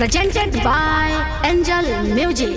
presented by Angel Music.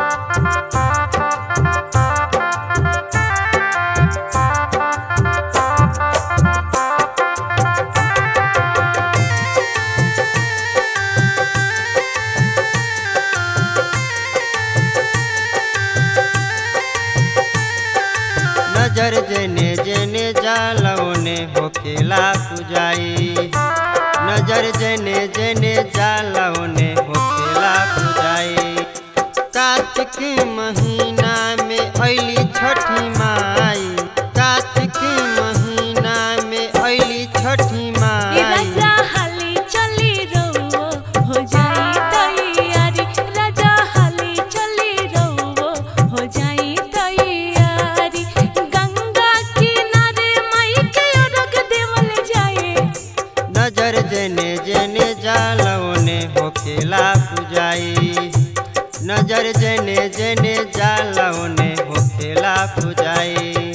नजर जेने जेने जालवने होखेला पुजाई नजर जेने जेने जालवने होखेला पुजाई कार्तिक महीना में अली छठी माई कार्तिक महीना में अली छठी माई राजा हाली चली रहो हो जाई तैयारी राजा हाली चली रहो हो जाई तैयारी गंगा किनारे माई के रख देवल जाए नजर जेने जेने जालवने होखेला पुजाई नजर जेने जेने जालवने होखेला पुजाई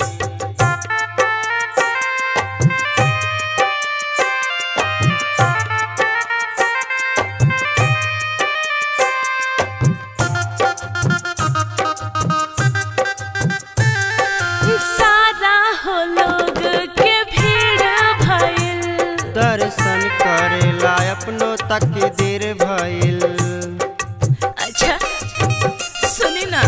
सारा हो लोग के भीड़ भइल दर्शन करेला अपनो तक देर भइल अच्छा सुनी ना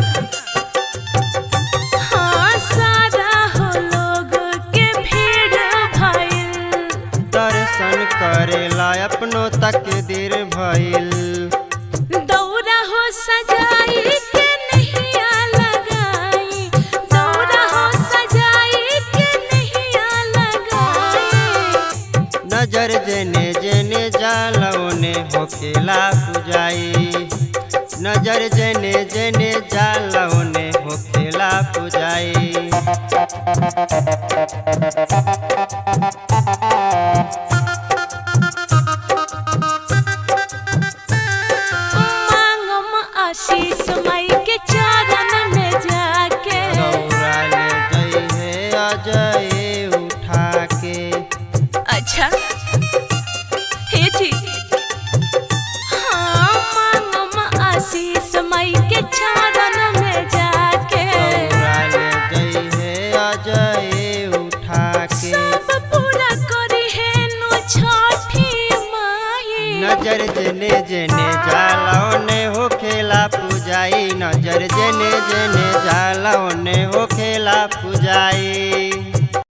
हाँ सारा हो लोग के भीड़ भइल दर्शन करेला अपनो तक देर भइल दौरा हो सजाई के नैया लगाई दौरा हो सजाई के नैया लगाई नजर जेने जेने जालवने होखेला पुजाई नजर जेने जेने जालवने होखेला पुजाई मांगम आशीष माई के चरण में जाके दौड़ा ले गई है अजय उठा के अच्छा हे जी हाँ मांगम आशीष माई के चरण में जाके दौड़ा ले गई है अजय उठा के सब पूरा करी है नु छठी माई नजर जेने जेने जालवने होखेला पुजाई नजर जेने जेने जालवने होखेला पुजाई